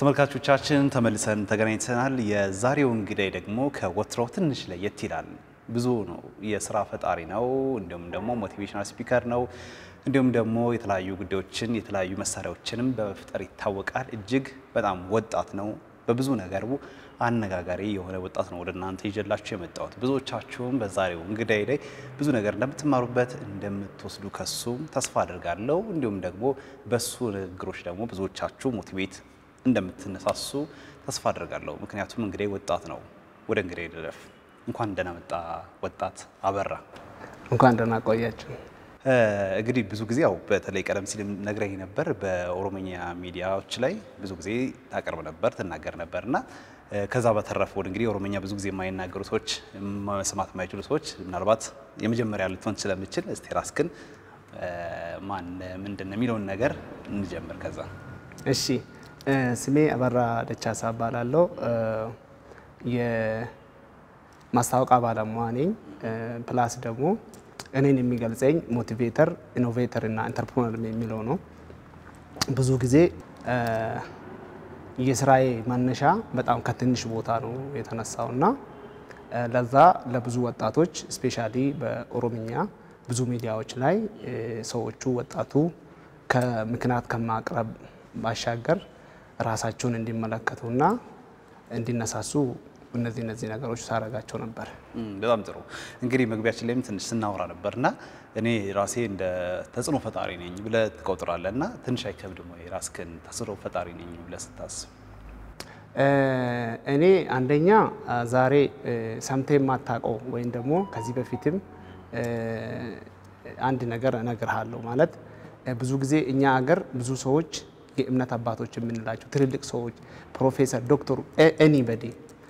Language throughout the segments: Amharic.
ተመልካቾቻችን ተመልሰን ተገናኝተናል። የዛሬው እንግዳይ ደግሞ ከወትሮው ትንሽ ለየት ይላል። ብዙ ነው፣ የስራ ፈጣሪ ነው፣ እንዲሁም ደግሞ ሞቲቬሽናል ስፒከር ነው። እንዲሁም ደግሞ የተለያዩ ጉዳዮችን የተለያዩ መሳሪያዎችንም በመፍጠር ይታወቃል። እጅግ በጣም ወጣት ነው። በብዙ ነገሩ አነጋጋሪ የሆነ ወጣት ነው ወደ እናንተ ይዤላችሁ የመጣሁት። ብዙዎቻችሁም በዛሬው እንግዳይ ላይ ብዙ ነገር እንደምትማሩበት እንደምትወስዱ ከሱም ተስፋ አድርጋለሁ። እንዲሁም ደግሞ በሱ ንግግሮች ደግሞ ብዙዎቻችሁ ሞቲቬት እንደምትነሳሱ ተስፋ አድርጋለሁ። ምክንያቱም እንግዲህ ወጣት ነው። ወደ እንግዲህ ልለፍ። እንኳን ደህና መጣ ወጣት አበራ። እንኳን ደህና ቆያችሁ። እንግዲህ ብዙ ጊዜ ያው በተለይ ቀደም ሲል ነግረኝ ነበር፣ በኦሮምኛ ሚዲያዎች ላይ ብዙ ጊዜ ታቀርብ ነበር ትናገር ነበር እና ከዛ በተረፈ ወደ እንግዲህ ኦሮምኛ ብዙ ጊዜ የማይናገሩ ሰዎች መስማት የማይችሉ ሰዎች ምናልባት የመጀመሪያ ልትሆን ስለምችል እስቲ ራስክን ማን ምንድን ነው የሚለውን ነገር እንጀምር። ከዛ እሺ፣ ስሜ አበራ ደቻሳ እባላለሁ። የማስታወቂያ ባለሙያ ነኝ። ፕላስ ደግሞ እኔን የሚገልጸኝ ሞቲቬተር፣ ኢኖቬተር እና ኢንተርፕሮነር የሚለው ነው። ብዙ ጊዜ የስራዬ መነሻ በጣም ከትንሽ ቦታ ነው የተነሳው እና ለዛ ለብዙ ወጣቶች ስፔሻሊ በኦሮምኛ ብዙ ሚዲያዎች ላይ ሰዎቹ ወጣቱ ከምክንያት ከማቅረብ ባሻገር ራሳቸውን እንዲመለከቱና እንዲነሳሱ እነዚህ እነዚህ ነገሮች ሳረጋቸው ነበር። በጣም ጥሩ እንግዲህ መግቢያችን ላይም ትንሽ ስናወራ ነበር እና እኔ ራሴ እንደ ተጽዕኖ ፈጣሪ ነኝ ብለህ ትቆጥራለህ እና ትንሽ አይከብድም ወይ ራስህን ተጽዕኖ ፈጣሪ ነኝ ብለህ ስታስብ? እኔ አንደኛ ዛሬ ሰምተህ የማታውቀው ወይም ደግሞ ከዚህ በፊትም አንድ ነገር እነግርሃለሁ ማለት ብዙ ጊዜ እኛ ሀገር ብዙ ሰዎች የእምነት አባቶች የምንላቸው ትልልቅ ሰዎች ፕሮፌሰር፣ ዶክተር ኤኒበዲ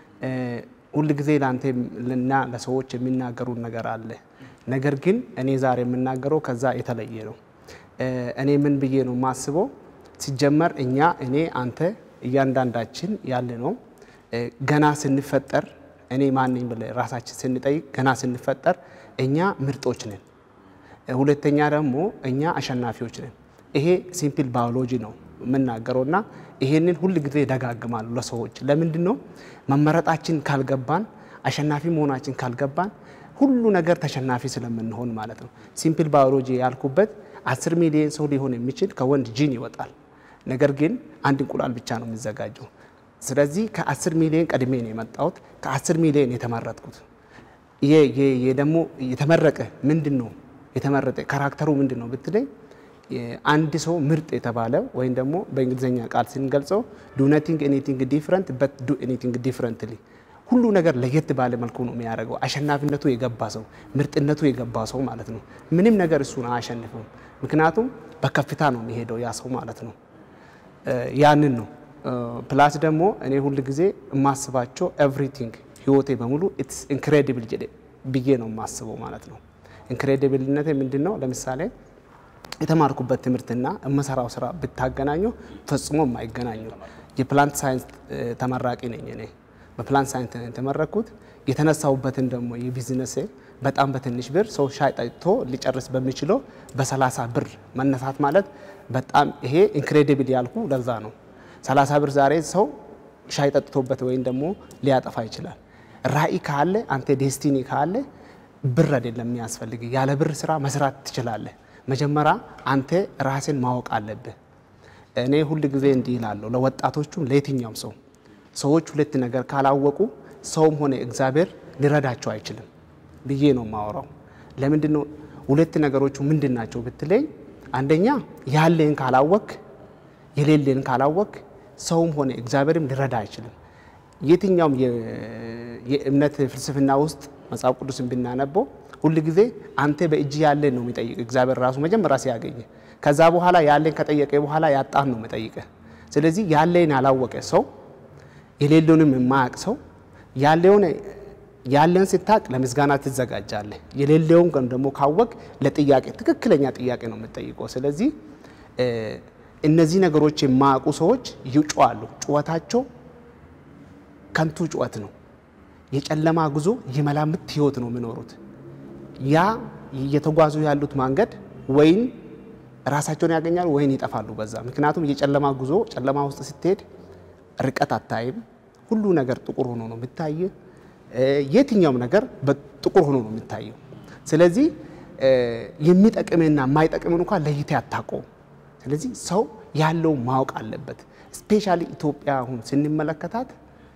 ሁል ጊዜ ለአንተ እና ለሰዎች የሚናገሩን ነገር አለ። ነገር ግን እኔ ዛሬ የምናገረው ከዛ የተለየ ነው። እኔ ምን ብዬ ነው የማስበው? ሲጀመር እኛ እኔ አንተ እያንዳንዳችን ያለ ነው ገና ስንፈጠር እኔ ማንኝ ብለን ራሳችን ስንጠይቅ ገና ስንፈጠር እኛ ምርጦች ነን። ሁለተኛ ደግሞ እኛ አሸናፊዎች ነን። ይሄ ሲምፕል ባዮሎጂ ነው የምናገረው እና ይሄንን ሁል ጊዜ ደጋግማሉ ለሰዎች። ለምንድን ነው መመረጣችን ካልገባን አሸናፊ መሆናችን ካልገባን ሁሉ ነገር ተሸናፊ ስለምንሆን ማለት ነው። ሲምፕል ባዮሎጂ ያልኩበት አስር ሚሊዮን ሰው ሊሆን የሚችል ከወንድ ጂን ይወጣል። ነገር ግን አንድ እንቁላል ብቻ ነው የሚዘጋጀው። ስለዚህ ከአስር ሚሊዮን ቀድሜ ነው የመጣሁት፣ ከአስር ሚሊዮን የተመረጥኩት። ደግሞ የተመረቀ ምንድን ነው የተመረጠ ካራክተሩ ምንድን ነው ብትለኝ አንድ ሰው ምርጥ የተባለ ወይም ደግሞ በእንግሊዝኛ ቃል ስንገልጸው ዱ ነቲንግ ኤኒቲንግ ዲፍረንት በት ዱ ኤኒቲንግ ዲፍረንትሊ ሁሉ ነገር ለየት ባለ መልኩ ነው የሚያደርገው። አሸናፊነቱ የገባ ሰው፣ ምርጥነቱ የገባ ሰው ማለት ነው። ምንም ነገር እሱን አያሸንፍም። ምክንያቱም በከፍታ ነው የሚሄደው ያ ሰው ማለት ነው። ያንን ነው ፕላስ ደግሞ እኔ ሁል ጊዜ የማስባቸው ኤቭሪቲንግ ህይወቴ በሙሉ ኢትስ ኢንክሬዲብል ብዬ ነው የማስበው ማለት ነው። ኢንክሬዲብልነት ምንድን ነው? ለምሳሌ የተማርኩበት ትምህርትና የምሰራው ስራ ብታገናኘው ፈጽሞ የማይገናኙ የፕላንት ሳይንስ ተመራቂ ነኝ እኔ በፕላንት ሳይንስ የተመረኩት የተነሳሁበትን ደግሞ የቢዝነሴ በጣም በትንሽ ብር ሰው ሻይ ጠጥቶ ሊጨርስ በሚችለው በሰላሳ ብር መነሳት ማለት በጣም ይሄ ኢንክሬዲብል ያልኩ ለዛ ነው። ሰላሳ ብር ዛሬ ሰው ሻይ ጠጥቶበት ወይም ደግሞ ሊያጠፋ ይችላል። ራዕይ ካለ አንተ ዴስቲኒ ካለ ብር አይደለም የሚያስፈልግ፣ ያለ ብር ስራ መስራት ትችላለህ። መጀመሪያ አንተ ራስን ማወቅ አለብህ። እኔ ሁል ጊዜ እንዲህ እላለሁ ለወጣቶቹም ለየትኛውም ሰው ሰዎች ሁለት ነገር ካላወቁ ሰውም ሆነ እግዚአብሔር ሊረዳቸው አይችልም ብዬ ነው የማወራው። ለምንድን ነው ሁለት ነገሮቹ ምንድን ናቸው ብትለኝ፣ አንደኛ ያለን ካላወክ የሌለን ካላወክ ሰውም ሆነ እግዚአብሔርም ሊረዳ አይችልም። የትኛውም የእምነት ፍልስፍና ውስጥ መጽሐፍ ቅዱስን ብናነበው ሁል ጊዜ አንተ በእጅ ያለን ነው የሚጠይቅ እግዚአብሔር ራሱ መጀመሪያ ሲያገኘ። ከዛ በኋላ ያለን ከጠየቀ በኋላ ያጣን ነው የሚጠይቀ። ስለዚህ ያለን ያላወቀ ሰው የሌለውንም የማያውቅ ሰው ያለውን ያለን ስታቅ ለምስጋና ትዘጋጃለህ። የሌለውን ግን ደግሞ ካወቅ ለጥያቄ ትክክለኛ ጥያቄ ነው የምጠይቀው። ስለዚህ እነዚህ ነገሮች የማያውቁ ሰዎች ይጮዋሉ። ጩኸታቸው ከንቱ ጩኸት ነው። የጨለማ ጉዞ የመላምት ህይወት ነው የሚኖሩት። ያ እየተጓዙ ያሉት መንገድ ወይን ራሳቸውን ያገኛሉ ወይን ይጠፋሉ በዛ። ምክንያቱም የጨለማ ጉዞ ጨለማ ውስጥ ስትሄድ ርቀት አታይም። ሁሉ ነገር ጥቁር ሆኖ ነው የሚታይ። የትኛውም ነገር ጥቁር ሆኖ ነው የሚታየው። ስለዚህ የሚጠቅምና የማይጠቅምን እንኳን ለይቴ አታውቀውም። ስለዚህ ሰው ያለው ማወቅ አለበት። ስፔሻሊ ኢትዮጵያ አሁን ስንመለከታት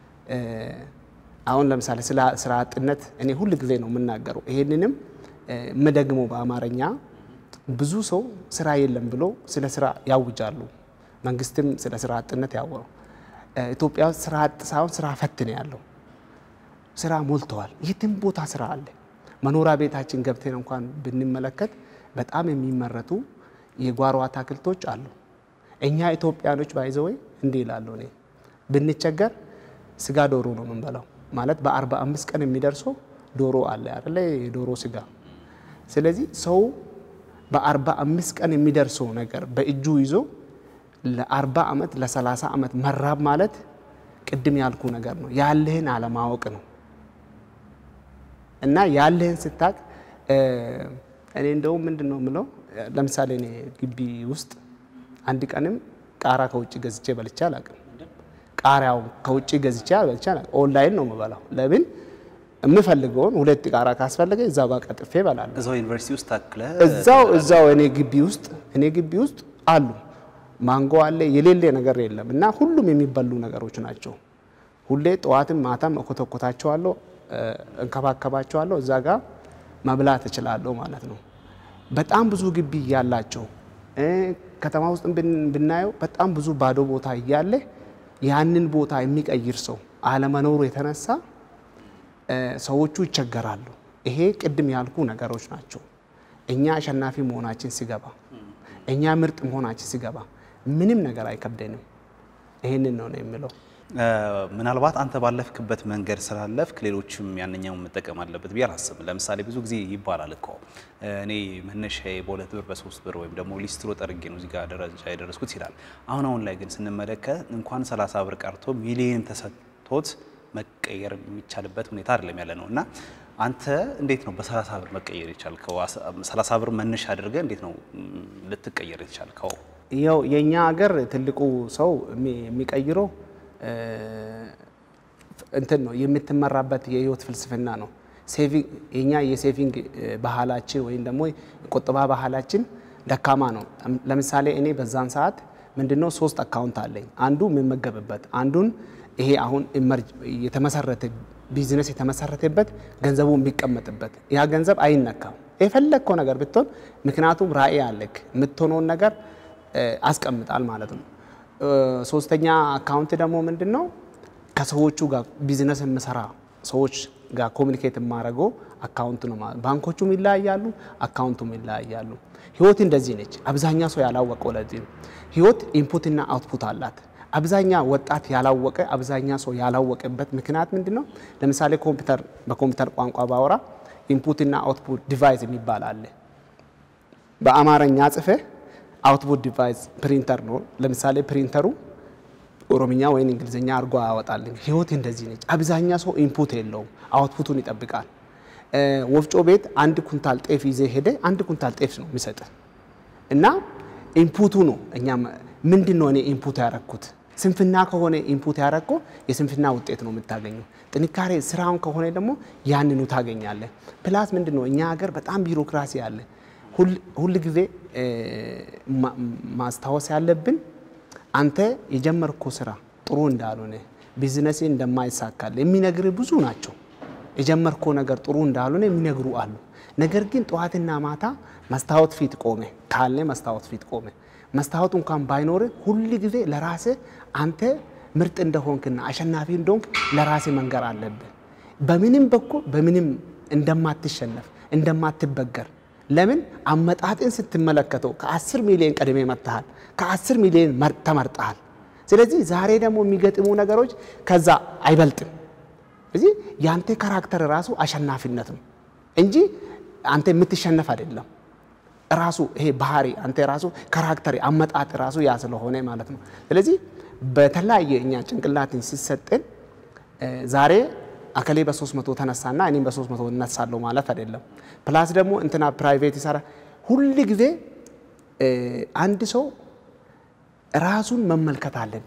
አሁን ለምሳሌ ስለ ስራ አጥነት እኔ ሁል ጊዜ ነው የምናገረው። ይሄንንም የምደግመው በአማርኛ ብዙ ሰው ስራ የለም ብሎ ስለ ስራ ያውጃሉ። መንግስትም ስለ ስራ አጥነት ያወራው። ኢትዮጵያ ውስጥ ስራ አጥ ሳይሆን ስራ ፈት ነው ያለው። ስራ ሞልተዋል። የትም ቦታ ስራ አለ። መኖሪያ ቤታችን ገብተን እንኳን ብንመለከት በጣም የሚመረቱ የጓሮ አትክልቶች አሉ። እኛ ኢትዮጵያኖች ባይዘወይ እንዲህ ይላሉ። እኔ ብንቸገር ስጋ ዶሮ ነው የምንበላው። ማለት በአርባ አምስት ቀን የሚደርሰው ዶሮ አለ አይደለ? የዶሮ ስጋ። ስለዚህ ሰው በአርባ አምስት ቀን የሚደርሰው ነገር በእጁ ይዞ ለአርባ ዓመት ለሰላሳ ዓመት መራብ ማለት ቅድም ያልኩ ነገር ነው። ያለህን አለማወቅ ነው። እና ያለህን ስታቅ እኔ እንደውም ምንድን ነው የምለው ለምሳሌ እኔ ግቢ ውስጥ አንድ ቀንም ቃራ ከውጭ ገዝቼ በልቼ አላውቅም። ቃሪያው ከውጭ ገዝቼ በልቼ አላውቅም። ኦንላይን ነው የምበላው። ለምን የምፈልገውን ሁለት ቃራ ካስፈለገ እዛው ጋር ቀጥፌ እበላለሁ። እዛው ዩኒቨርሲቲ ውስጥ ታክለ እዛው እዛው እኔ ግቢ ውስጥ እኔ ግቢ ውስጥ አሉ ማንጎ አለ፣ የሌለ ነገር የለም። እና ሁሉም የሚበሉ ነገሮች ናቸው። ሁሌ ጠዋትም ማታም እኮተኮታቸዋለሁ፣ እንከባከባቸዋለሁ። እዛ ጋር መብላት እችላለሁ ማለት ነው። በጣም ብዙ ግቢ እያላቸው ከተማ ውስጥ ብናየው በጣም ብዙ ባዶ ቦታ እያለ ያንን ቦታ የሚቀይር ሰው አለመኖሩ የተነሳ ሰዎቹ ይቸገራሉ። ይሄ ቅድም ያልኩ ነገሮች ናቸው። እኛ አሸናፊ መሆናችን ሲገባ፣ እኛ ምርጥ መሆናችን ሲገባ ምንም ነገር አይከብደንም። ይህንን ነው ነው የምለው። ምናልባት አንተ ባለፍክበት መንገድ ስላለፍክ ሌሎችም ያንኛውን መጠቀም አለበት ብዬ አላስብም። ለምሳሌ ብዙ ጊዜ ይባላል እኮ እኔ መነሻዬ በሁለት ብር በሶስት ብር ወይም ደግሞ ሊስትሮ ጠርጌ ነው እዚህ ጋር ደረጃ የደረስኩት ይላል። አሁን አሁን ላይ ግን ስንመለከት እንኳን 30 ብር ቀርቶ ሚሊየን ተሰጥቶት መቀየር የሚቻልበት ሁኔታ አይደለም ያለ ነው እና አንተ እንዴት ነው በ30 ብር መቀየር የቻልከው? 30 ብር መነሻ አድርገህ እንዴት ነው ልትቀየር የቻልከው? ያው የእኛ ሀገር ትልቁ ሰው የሚቀይረው እንትን ነው የምትመራበት የህይወት ፍልስፍና ነው። የኛ የሴቪንግ ባህላችን ወይም ደግሞ የቁጠባ ባህላችን ደካማ ነው። ለምሳሌ እኔ በዛን ሰዓት ምንድነው ሶስት አካውንት አለኝ። አንዱ የምመገብበት፣ አንዱን ይሄ አሁን የተመሰረተ ቢዝነስ የተመሰረተበት ገንዘቡ የሚቀመጥበት፣ ያ ገንዘብ አይነካም። የፈለግከው ነገር ብትሆን፣ ምክንያቱም ራዕይ አለክ የምትሆነውን ነገር አስቀምጣል ማለት ነው። ሶስተኛ አካውንት ደግሞ ምንድን ነው? ከሰዎቹ ጋር ቢዝነስ የምሰራ ሰዎች ጋር ኮሚኒኬት የማደርገው አካውንት ነው ማለት። ባንኮቹም ይለያያሉ፣ አካውንቱም ይለያያሉ። ህይወት እንደዚህ ነች። አብዛኛ ሰው ያላወቀው ለዚህ ነው። ህይወት ኢንፑትና አውትፑት አላት። አብዛኛ ወጣት ያላወቀ አብዛኛ ሰው ያላወቀበት ምክንያት ምንድን ነው? ለምሳሌ ኮምፒውተር በኮምፒውተር ቋንቋ ባወራ ኢንፑትና አውትፑት ዲቫይስ የሚባል አለ። በአማርኛ ጽፌ አውትፑት ዲቫይስ ፕሪንተር ነው። ለምሳሌ ፕሪንተሩ ኦሮምኛ ወይም እንግሊዝኛ አድርጎ አያወጣልን። ህይወት እንደዚህ ነች። አብዛኛ ሰው ኢንፑት የለውም፣ አውትፑቱን ይጠብቃል። ወፍጮ ቤት አንድ ኩንታል ጤፍ ይዘ ሄደ አንድ ኩንታል ጤፍ ነው የሚሰጥ እና ኢንፑቱ ነው። እኛ ምንድን ነው እኔ ኢንፑት ያረኩት ስንፍና ከሆነ ኢንፑት ያረኮ የስንፍና ውጤት ነው የምታገኘው። ጥንካሬ ስራውን ከሆነ ደግሞ ያንኑ ታገኛለህ። ፕላስ ምንድን ነው እኛ ሀገር በጣም ቢሮክራሲ አለ። ሁል ጊዜ ማስታወስ ያለብን አንተ የጀመርኮ ስራ ጥሩ እንዳልሆነ ቢዝነስ እንደማይሳካል የሚነግር ብዙ ናቸው። የጀመርኮ ነገር ጥሩ እንዳልሆነ የሚነግሩ አሉ። ነገር ግን ጠዋትና ማታ መስታወት ፊት ቆመ ካለ መስታወት ፊት ቆመ መስታወቱ እንኳን ባይኖር ሁል ጊዜ ለራሴ አንተ ምርጥ እንደሆንክና አሸናፊ እንደሆንክ ለራሴ መንገር አለብህ። በምንም በኩል በምንም እንደማትሸነፍ እንደማትበገር ለምን አመጣጥን ስትመለከተው ከ10 ሚሊዮን ቀድሜ መጥተሃል፣ ከ10 ሚሊዮን ተመርጠሃል። ስለዚህ ዛሬ ደግሞ የሚገጥሙ ነገሮች ከዛ አይበልጥም። ስለዚህ የአንተ ካራክተር ራሱ አሸናፊነት ነው እንጂ አንተ የምትሸነፍ አይደለም። ራሱ ይሄ ባህሪ አንተ ራሱ ካራክተር አመጣጥ ራሱ ያ ስለሆነ ማለት ነው። ስለዚህ በተለያየ እኛ ጭንቅላትን ሲሰጥን ዛሬ አከሌ በ300 ተነሳና እኔም በ300 እነሳለሁ ማለት አይደለም። ፕላስ ደግሞ እንትና ፕራይቬት ይሰራ ሁል ጊዜ አንድ ሰው ራሱን መመልከት አለበት።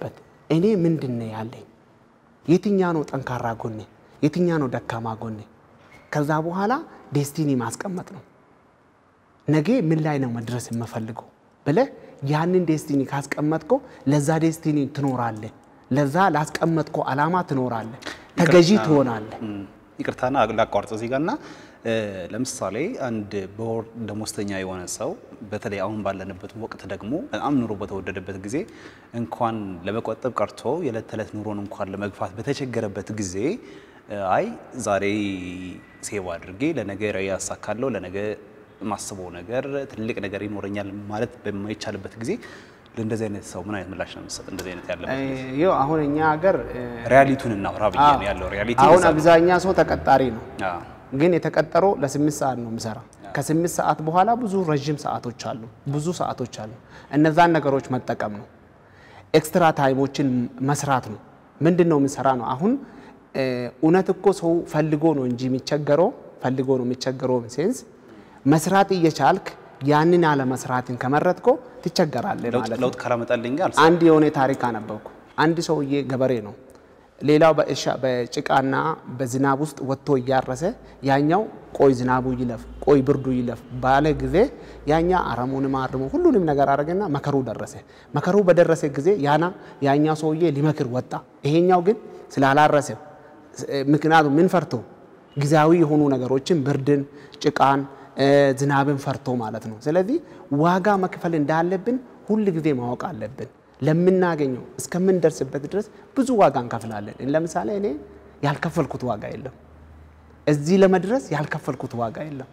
እኔ ምንድን ነው ያለኝ፣ የትኛ ነው ጠንካራ ጎኔ፣ የትኛ ነው ደካማ ጎኔ። ከዛ በኋላ ዴስቲኒ ማስቀመጥ ነው። ነገ ምን ላይ ነው መድረስ የምፈልገው ብለህ ያንን ዴስቲኒ ካስቀመጥከው ለዛ ዴስቲኒ ትኖራለህ። ለዛ ላስቀመጥከው ዓላማ ትኖራለህ፣ ተገዢ ትሆናለህ። ይቅርታና ላቋርጥ እዚህ ጋር እና ለምሳሌ አንድ በወር ደሞዝተኛ የሆነ ሰው በተለይ አሁን ባለንበት ወቅት ደግሞ በጣም ኑሮ በተወደደበት ጊዜ እንኳን ለመቆጠብ ቀርቶ የዕለት ተዕለት ኑሮን እንኳን ለመግፋት በተቸገረበት ጊዜ አይ ዛሬ ሴቭ አድርጌ ለነገ ራዕይ ያሳካለሁ ለነገ የማስበው ነገር ትልቅ ነገር ይኖረኛል ማለት በማይቻልበት ጊዜ ለእንደዚህ አይነት ሰው ምን አይነት ምላሽ ነው የምትሰጥ? እንደዚህ አይነት ያለበት ይኸው አሁን እኛ ሀገር ሪያሊቲውን እናውራ ብዬ ነው ያለው ሪያሊቲ አሁን አብዛኛ ሰው ተቀጣሪ ነው አዎ ግን የተቀጠረው ለስምንት ሰዓት ነው የምሰራ። ከስምንት ሰዓት በኋላ ብዙ ረዥም ሰዓቶች አሉ፣ ብዙ ሰዓቶች አሉ። እነዛን ነገሮች መጠቀም ነው። ኤክስትራ ታይሞችን መስራት ነው። ምንድን ነው የምንሰራ ነው። አሁን እውነት እኮ ሰው ፈልጎ ነው እንጂ የሚቸገረው ፈልጎ ነው የሚቸገረው ሴንስ መስራት እየቻልክ ያንን አለመስራትን ከመረጥኮ ትቸገራለህ ማለት ነው። ለውጥ ካላመጣልኝ ጋር አንድ የሆነ ታሪክ አነበብኩ። አንድ ሰውዬ ገበሬ ነው። ሌላው በእርሻ በጭቃና በዝናብ ውስጥ ወጥቶ እያረሰ ያኛው ቆይ ዝናቡ ይለፍ ቆይ ብርዱ ይለፍ ባለ ጊዜ ያኛ አረሙንም አርሞ ሁሉንም ነገር አደረገና መከሩ ደረሰ። መከሩ በደረሰ ጊዜ ያና ያኛው ሰውዬ ሊመክር ወጣ። ይሄኛው ግን ስላላረሰ ምክንያቱም ምን ፈርቶ ጊዜያዊ የሆኑ ነገሮችን ብርድን፣ ጭቃን፣ ዝናብን ፈርቶ ማለት ነው። ስለዚህ ዋጋ መክፈል እንዳለብን ሁል ጊዜ ማወቅ አለብን። ለምናገኘው እስከምንደርስበት ድረስ ብዙ ዋጋ እንከፍላለን። ለምሳሌ እኔ ያልከፈልኩት ዋጋ የለም። እዚህ ለመድረስ ያልከፈልኩት ዋጋ የለም።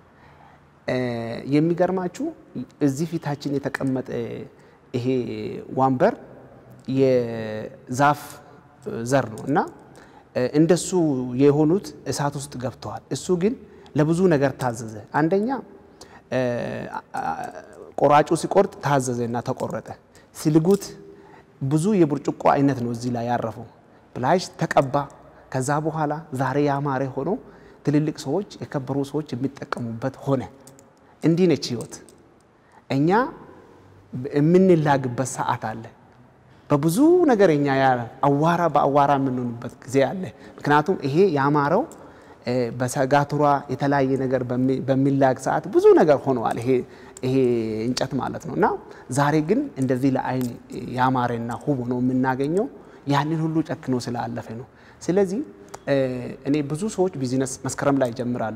የሚገርማችሁ እዚህ ፊታችን የተቀመጠ ይሄ ወንበር የዛፍ ዘር ነው እና እንደሱ የሆኑት እሳት ውስጥ ገብተዋል። እሱ ግን ለብዙ ነገር ታዘዘ። አንደኛ ቆራጩ ሲቆርጥ ታዘዘ እና ተቆረጠ። ሲልጉት ብዙ የብርጭቆ አይነት ነው እዚህ ላይ ያረፈው። ፕላሽ ተቀባ። ከዛ በኋላ ዛሬ ያማረ ሆኖ ትልልቅ ሰዎች የከበሩ ሰዎች የሚጠቀሙበት ሆነ። እንዲህ ነች ህይወት። እኛ የምንላግበት ሰዓት አለ። በብዙ ነገር እኛ አዋራ በአዋራ የምንሆንበት ጊዜ አለ። ምክንያቱም ይሄ ያማረው በሰጋቱራ የተለያየ ነገር በሚላግ ሰዓት ብዙ ነገር ሆነዋል። ይሄ ይሄ እንጨት ማለት ነው። እና ዛሬ ግን እንደዚህ ለአይን ያማረና ውብ ሆኖ የምናገኘው ያንን ሁሉ ጨክኖ ስላለፈ ነው። ስለዚህ እኔ ብዙ ሰዎች ቢዝነስ መስከረም ላይ ይጀምራሉ።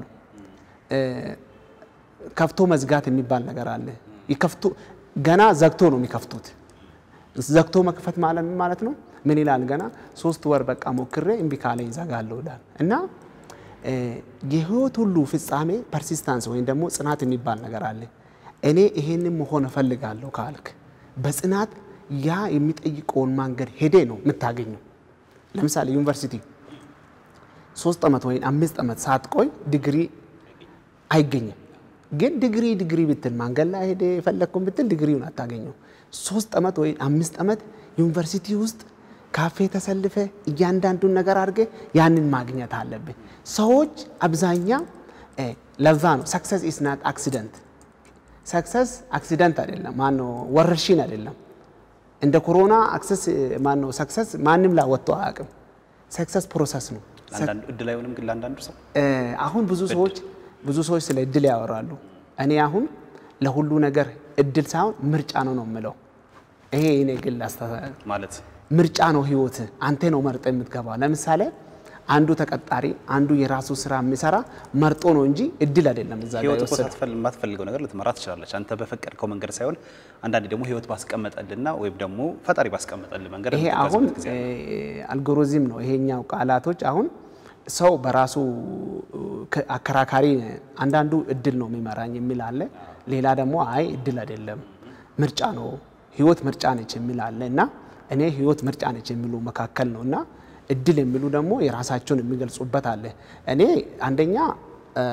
ከፍቶ መዝጋት የሚባል ነገር አለ። ይከፍቱ ገና ዘግቶ ነው የሚከፍቱት። ዘግቶ መክፈት ማለት ምን ማለት ነው? ምን ይላል? ገና ሶስት ወር በቃ ሞክሬ እምቢ ካለኝ ይዘጋለሁ ይላል እና የህይወት ሁሉ ፍጻሜ ፐርሲስታንስ ወይም ደግሞ ጽናት የሚባል ነገር አለ። እኔ ይሄንን መሆን እፈልጋለሁ ካልክ በጽናት ያ የሚጠይቀውን መንገድ ሄዴ ነው የምታገኘው። ለምሳሌ ዩኒቨርሲቲ ሶስት ዓመት ወይም አምስት ዓመት ሳትቆይ ዲግሪ አይገኝም። ግን ዲግሪ ዲግሪ ብትል መንገድ ላይ ሄደ የፈለግኩን ብትል ዲግሪውን አታገኘው። ሶስት ዓመት ወይም አምስት ዓመት ዩኒቨርሲቲ ውስጥ ካፌ ተሰልፈ እያንዳንዱን ነገር አድርገ ያንን ማግኘት አለብን። ሰዎች አብዛኛ ለዛ ነው ሰክሰስ ኢስ ናት አክሲደንት። ሰክሰስ አክሲደንት አይደለም፣ ማነው ወረርሽኝ አይደለም። እንደ ኮሮና አክሰስ ማነው ሰክሰስ ማንም ላይ ወጥቶ አያውቅም። ሰክሰስ ፕሮሰስ ነው። ለአንዳንዱ እድል አይሆንም ግን ለአንዳንዱ ሰው አሁን ብዙ ሰዎች ብዙ ሰዎች ስለ እድል ያወራሉ። እኔ አሁን ለሁሉ ነገር እድል ሳይሆን ምርጫ ነው ነው የምለው። ይሄ እኔ ግል አስተሳሰብ ማለት ምርጫ ነው ህይወት። አንተ ነው መርጠ የምትገባው። ለምሳሌ አንዱ ተቀጣሪ አንዱ የራሱ ስራ የሚሰራ መርጦ ነው እንጂ እድል አይደለም። እዛ ጋር ህይወት እኮ የወሰደው ሳትፈልግ የማትፈልገው ነገር ልትመራ ትችላለች። አንተ በፈቀድከው መንገድ ሳይሆን አንዳንዴ ደግሞ ህይወት ባስቀመጠልና ወይም ደግሞ ፈጣሪ ባስቀመጠል መንገድ ይሄ አሁን የምትጓዝበት ጊዜ አለ። አልጎሪዝም ነው። ይሄኛው ቃላቶች አሁን ሰው በራሱ ከ- አከራካሪ አንዳንዱ እድል ነው የሚመራኝ የሚል አለ። ሌላ ደግሞ አይ እድል አይደለም ምርጫ ነው ህይወት ምርጫ ነች የሚል አለ እና እኔ ህይወት ምርጫ ነች የሚሉ መካከል ነው እና እድል የሚሉ ደግሞ የራሳቸውን የሚገልጹበት አለ። እኔ አንደኛ እ፣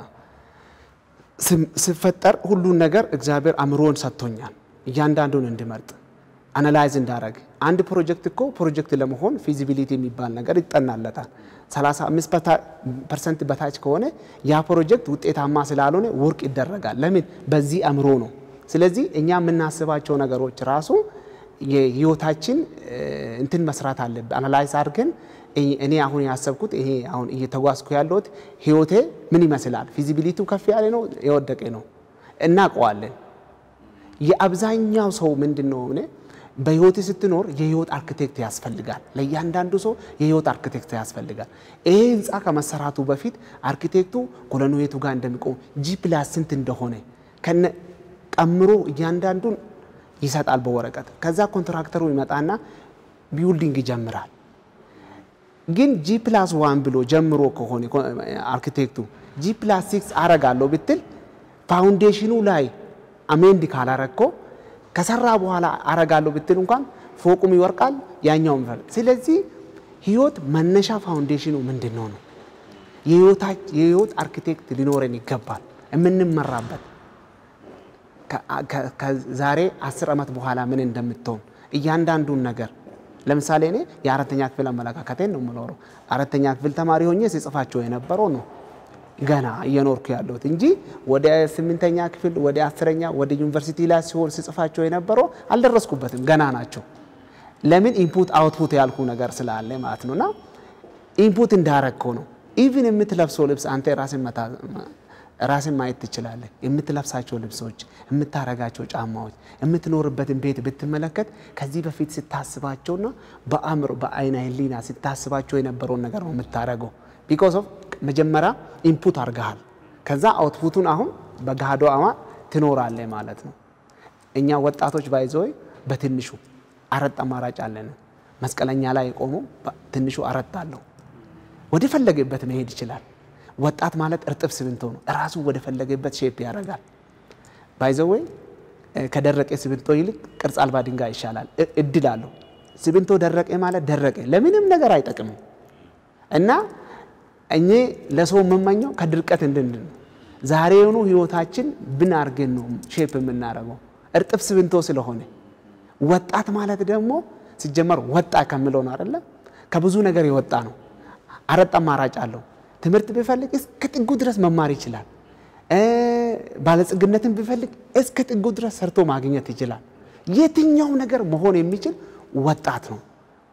ስም- ስፈጠር ሁሉን ነገር እግዚአብሔር አእምሮን ሰጥቶኛል እያንዳንዱን እንድመርጥ አናላይዝ እንዳረግ አንድ ፕሮጀክት እኮ ፕሮጀክት ለመሆን ፊዚቢሊቲ የሚባል ነገር ይጠናለታል። 35 ፐርሰንት በታች ከሆነ ያ ፕሮጀክት ውጤታማ ስላልሆነ ውድቅ ይደረጋል። ለምን? በዚህ አእምሮ ነው። ስለዚህ እኛ የምናስባቸው ነገሮች ራሱ የህይወታችን እንትን መስራት አለብን። አናላይዝ አድርገን እኔ አሁን ያሰብኩት ይሄ አሁን እየተጓዝኩ ያለሁት ህይወቴ ምን ይመስላል? ፊዚቢሊቲው ከፍ ያለ ነው የወደቀ ነው እናውቀዋለን። የአብዛኛው ሰው ምንድን ነው እኔ በህይወት ስትኖር የህይወት አርክቴክት ያስፈልጋል። ለእያንዳንዱ ሰው የህይወት አርክቴክት ያስፈልጋል። ይሄ ህንፃ ከመሰራቱ በፊት አርክቴክቱ ኮሎኑ የቱ ጋር እንደሚቆም ጂ ፕላስ ስንት እንደሆነ ከነ ቀምሮ እያንዳንዱን ይሰጣል በወረቀት። ከዛ ኮንትራክተሩ ይመጣና ቢውልዲንግ ይጀምራል። ግን ጂ ፕላስ ዋን ብሎ ጀምሮ ከሆነ አርክቴክቱ ጂ ፕላስ ሲክስ አረጋለሁ ብትል ፋውንዴሽኑ ላይ አሜንድ ካላረግኮ ከሰራ በኋላ አረጋለሁ ብትል እንኳን ፎቁም ይወርቃል፣ ያኛውም ይፈርቃል። ስለዚህ ህይወት መነሻ ፋውንዴሽኑ ምንድን ነው ነው የህይወት አርኪቴክት ሊኖረን ይገባል የምንመራበት ከዛሬ አስር ዓመት በኋላ ምን እንደምትሆን እያንዳንዱን ነገር ለምሳሌ እኔ የአራተኛ ክፍል አመለካከቴን ነው የምኖረው። አራተኛ ክፍል ተማሪ ሆኜ ሲጽፋቸው የነበረው ነው ገና እየኖርኩ ያለሁት እንጂ ወደ ስምንተኛ ክፍል ወደ አስረኛ ወደ ዩኒቨርሲቲ ላይ ሲሆን ስጽፋቸው የነበረው አልደረስኩበትም፣ ገና ናቸው። ለምን ኢንፑት አውትፑት ያልኩ ነገር ስላለ ማለት ነው። እና ኢንፑት እንዳረግከው ነው። ኢቭን የምትለብሰው ልብስ አንተ ራስን ማየት ትችላለህ። የምትለብሳቸው ልብሶች፣ የምታረጋቸው ጫማዎች፣ የምትኖርበትን ቤት ብትመለከት ከዚህ በፊት ስታስባቸውና በአእምሮ በአይነ ህሊና ስታስባቸው የነበረውን ነገር ነው የምታረገው። ቢኮዝ ኦፍ መጀመሪያ ኢንፑት አድርገሃል። ከዛ አውትፑቱን አሁን በጋዶ አማ ትኖራለህ ማለት ነው። እኛ ወጣቶች ባይዘወይ በትንሹ አረጥ አማራጭ አለን። መስቀለኛ ላይ የቆመው ትንሹ አረጥ አለው። ወደ ፈለገበት መሄድ ይችላል። ወጣት ማለት እርጥብ ሲሚንቶ ነው። እራሱ ወደ ፈለገበት ሼፕ ያደርጋል። ባይዘወይ ከደረቀ ሲሚንቶ ይልቅ ቅርጽ አልባ ድንጋይ ይሻላል። እድል አለው። ሲሚንቶ ደረቀ ማለት ደረቀ፣ ለምንም ነገር አይጠቅምም እና እኔ ለሰው የምመኘው ከድርቀት እንድንድን ነው። ዛሬውኑ ህይወታችን ብን አርገን ነው ሼፕ የምናደርገው እርጥብ ሲሚንቶ ስለሆነ። ወጣት ማለት ደግሞ ሲጀመር ወጣ ከሚለው ነው አይደለ? ከብዙ ነገር የወጣ ነው። አረጥ አማራጭ አለው። ትምህርት ቢፈልግ እስከ ጥጉ ድረስ መማር ይችላል። ባለጽግነትን ቢፈልግ እስከ ጥጉ ድረስ ሰርቶ ማግኘት ይችላል። የትኛውም ነገር መሆን የሚችል ወጣት ነው።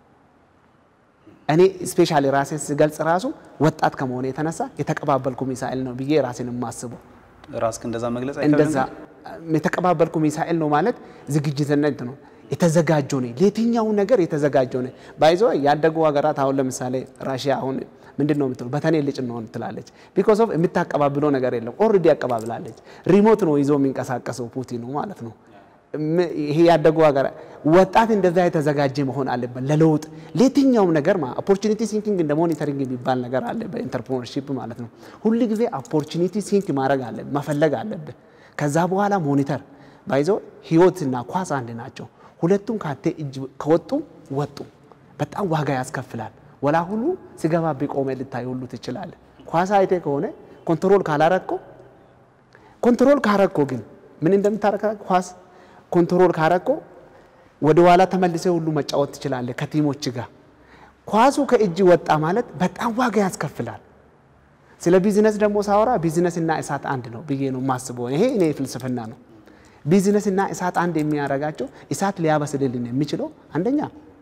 እኔ ስፔሻሊ ራሴን ስገልጽ ራሱ ወጣት ከመሆነ የተነሳ የተቀባበልኩ ሚሳኤል ነው ብዬ ራሴን የማስበው ራስክ እንደዛ መግለጽ እንደዛ የተቀባበልኩ ሚሳኤል ነው ማለት ዝግጅትነት ነው። የተዘጋጀው ነኝ ለየትኛው ነገር የተዘጋጀው ነኝ። ባይዞ ያደጉ ሀገራት አሁን ለምሳሌ ራሽያ አሁን ምንድን ነው የምትለው በተኔ ልጭ ነው ትላለች። ቢኮዝ ኦፍ የምታቀባብለው ነገር የለም። ኦልሬዲ ያቀባብላለች። ሪሞት ነው ይዞ የሚንቀሳቀሰው ፑቲኑ ማለት ነው። ይሄ ያደጉ ሀገር ወጣት እንደዛ የተዘጋጀ መሆን አለበት ለለውጥ ለየትኛውም ነገር ኦፖርቹኒቲ ሲንኪንግ እንደ ሞኒተሪንግ የሚባል ነገር አለ በኢንተርፕርነርሺፕ ማለት ነው። ሁል ጊዜ ኦፖርቹኒቲ ሲንክ ማድረግ አለብህ መፈለግ አለብህ። ከዛ በኋላ ሞኒተር ባይዞ ህይወትና ኳስ አንድ ናቸው። ሁለቱም ካቴ እጅ ከወጡ ወጡ በጣም ዋጋ ያስከፍላል። ወላ ሁሉ ስገባ ቢቆመ ልታይ ሁሉ ትችላለህ። ኳስ አይቴ ከሆነ ኮንትሮል ካላረግኮ ኮንትሮል ካረግኮ ግን ምን እንደምታረጋ ኳስ ኮንትሮል ካረግኮ ወደ ኋላ ተመልሰ ሁሉ መጫወት ትችላለህ ከቲሞች ጋር። ኳሱ ከእጅ ወጣ ማለት በጣም ዋጋ ያስከፍላል። ስለ ቢዝነስ ደግሞ ሳወራ ቢዝነስና እሳት አንድ ነው ብዬ ነው የማስበው። ይሄ እኔ ፍልስፍና ነው። ቢዝነስና እሳት አንድ የሚያደርጋቸው እሳት ሊያበስልልን የሚችለው አንደኛ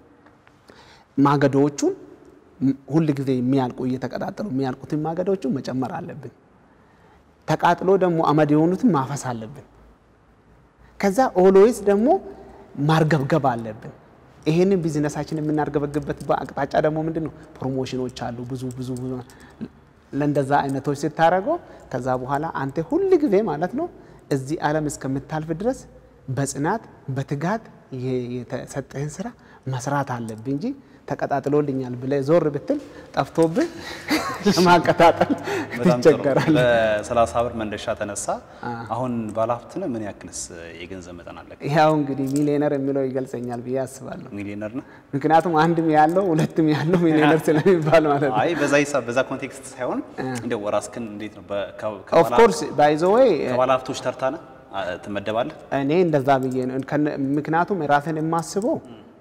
ማገዶዎቹን ሁል ጊዜ የሚያልቁ እየተቀጣጠሉ የሚያልቁትን ማገዶዎቹን መጨመር አለብን። ተቃጥሎ ደግሞ አመድ የሆኑትን ማፈስ አለብን። ከዛ ኦሎይስ ደግሞ ማርገብገብ አለብን። ይሄንን ቢዝነሳችን የምናርገበግበት አቅጣጫ ደግሞ ምንድን ነው? ፕሮሞሽኖች አሉ ብዙ ብዙ ብዙ ለእንደዛ አይነቶች ስታደርገው ከዛ በኋላ አንተ ሁል ጊዜ ማለት ነው እዚህ ዓለም እስከምታልፍ ድረስ በጽናት በትጋት የተሰጠህን ስራ መስራት አለብህ እንጂ ተቀጣጥሎልኛል ብለህ ዞር ብትል ጠፍቶብህ ለማቀጣጠል ትቸገራለህ። በሰላሳ ብር መነሻ ተነሳ። አሁን ባለሀብት ነህ? ምን ያክልስ የገንዘብ መጠን አለ? ያው እንግዲህ ሚሊዮነር የሚለው ይገልጸኛል ብዬ አስባለሁ። ሚሊዮነር ነህ? ምክንያቱም አንድም ያለው ሁለትም ያለው ሚሊዮነር ስለሚባል ማለት ነው። አይ በዛ ሂሳብ በዛ ኮንቴክስት ሳይሆን እንደው ራስህን እንዴት ነው ኦፍ ኮርስ ባይ ዘ ወይ ከባለሀብቶች ተርታ ነህ ትመደባለህ? እኔ እንደዛ ብዬ ነው። ምክንያቱም ራስን የማስበው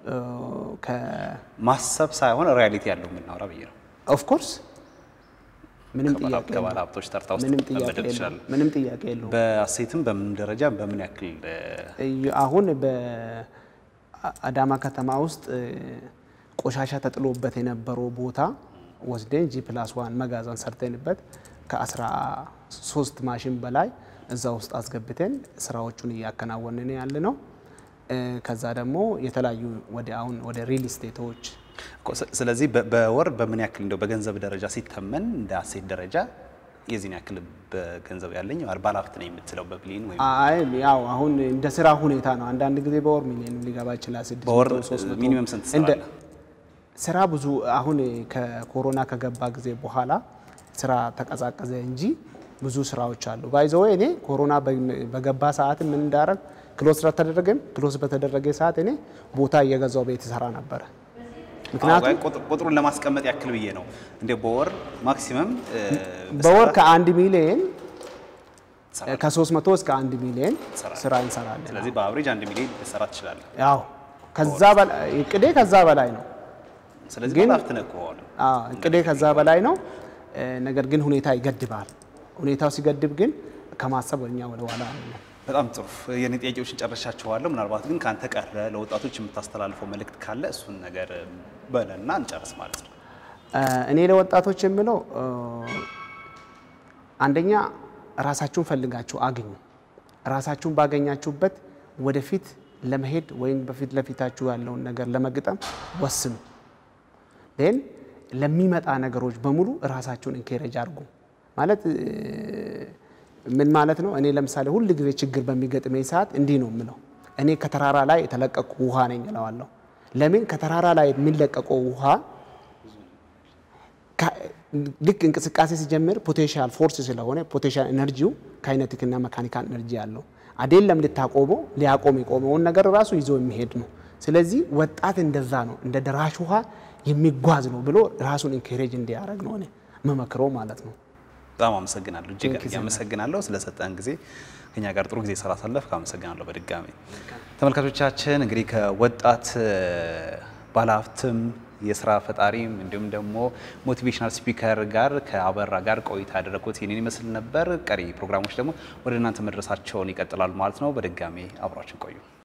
ማሰብ ሳይሆን ሪያሊቲ ያለው የምናወራ ብዬ ነው። ኦፍ ኮርስ ምንም ጥያቄ የለውም። ከባለ ሀብቶች ተርታ ውስጥ ምንም ጥያቄ መመደብ የለውም። ትችላለህ። ምንም ጥያቄ የለውም። በሴትም በምን ደረጃ በምን ያክል አሁን አዳማ ከተማ ውስጥ ቆሻሻ ተጥሎበት የነበረው ቦታ ወስደን ጂ ፕላስ ዋን መጋዘን ሰርተንበት ከ13 ማሽን በላይ እዛ ውስጥ አስገብተን ስራዎቹን እያከናወንን ያለ ነው። ከዛ ደግሞ የተለያዩ ወደ አሁን ወደ ሪል ስቴቶች ስለዚህ በወር በምን ያክል እንደው በገንዘብ ደረጃ ሲተመን እንደ አሴት ደረጃ የዚህን ያክል በገንዘብ ያለኝ ባለሀብት ነው የምትለው በቢሊዮን ወይም አይ ያው አሁን እንደ ስራ ሁኔታ ነው። አንዳንድ ጊዜ በወር ሚሊዮን ሊገባ ይችላል። ስድስት በወር መቶ፣ ሶስት መቶ ሚኒመም ስንት እንደ ትሰራለህ? ስራ ብዙ አሁን ከኮሮና ከገባ ጊዜ በኋላ ስራ ተቀዛቀዘ እንጂ ብዙ ስራዎች አሉ። ባይዘው እኔ ኮሮና በገባ ሰዓት ምን እንዳረግ ክሎስ ስለተደረገም ክሎስ በተደረገ ሰዓት እኔ ቦታ እየገዛው ቤት ሰራ ነበረ። ምክንያቱም አዎ፣ ቁጥ- ቁጥሩን ለማስቀመጥ ያክል ብዬ ነው። እንደ በወር ማክሲመም በወር ከአንድ ሚሊዮን ትሰራለህ። ከሶስት መቶ እስከ አንድ ሚሊዮን ትሰራለህ። ስራ እንሰራለን። ስለዚህ በአብሬጅ አንድ ሚሊዮን ልትሰራ ትችላለህ። ያው ከዛ በላይ እቅዴ ከዛ በላይ ነው። ስለዚህ ግን- ባለሀብት ነህ ከሆነ አዎ እቅዴ ከዛ በላይ ነው። እ፣ ነገር ግን ሁኔታ ይገድባል። ሁኔታው ሲገድብ ግን ከማሰብ እኛ ወደ ኋላ አንልም። በጣም ጥሩ። የኔ ጥያቄዎችን ጨርሻቸዋለሁ። ምናልባት ግን ከአንተ ቀረ ለወጣቶች የምታስተላልፈው መልእክት ካለ እሱን ነገር በለና እንጨርስ ማለት ነው። እ፣ እኔ ለወጣቶች የምለው እ፣ አንደኛ ራሳችሁን ፈልጋችሁ አግኙ። ራሳችሁን ባገኛችሁበት ወደፊት ለመሄድ ወይም በፊት ለፊታችሁ ያለውን ነገር ለመግጠም ወስኑ። ን ለሚመጣ ነገሮች በሙሉ ራሳችሁን ኢንኬሬጅ አድርጉ። ማለት እ፣ ምን ማለት ነው? እኔ ለምሳሌ ሁል ጊዜ ችግር በሚገጥመኝ ሰዓት እንዲህ ነው የምለው፣ እኔ ከተራራ ላይ የተለቀቁ ውሃ ነኝ እለዋለሁ። ለምን ከተራራ ላይ የሚለቀቀው ውሃ ከ- ልክ እንቅስቃሴ ሲጀምር ፖቴንሻል ፎርስ ስለሆነ ፖቴንሻል ኤነርጂው ካይነቲክና መካኒካል ኤነርጂ ያለው አይደለም ልታቆመው ሊያቆም የቆመውን ነገር ራሱ ይዞ የሚሄድ ነው። ስለዚህ ወጣት እንደዛ ነው፣ እንደ ደራሽ ውሃ የሚጓዝ ነው ብሎ ራሱን ኢንካሬጅ እንዲያደርግ ነው እኔ መመክረው ማለት ነው። በጣም አመሰግናለሁ። እጅግ Thank you so much. አመሰግናለሁ ስለሰጠን ጊዜ ከኛ ጋር ጥሩ ጊዜ ስላሳለፍክ አመሰግናለሁ በድጋሚ። ተመልካቾቻችን እንግዲህ ከወጣት እ፣ ባለሀብትም የስራ ፈጣሪም እንዲሁም ደግሞ ሞቲቬሽናል ስፒከር ጋር ከአበራ ጋር ቆይታ ያደረኩት ይህንን ይመስል ነበር። ቀሪ ፕሮግራሞች ደግሞ ወደ እናንተ መድረሳቸውን ይቀጥላሉ ማለት ነው። በድጋሚ አብራችን ቆዩ።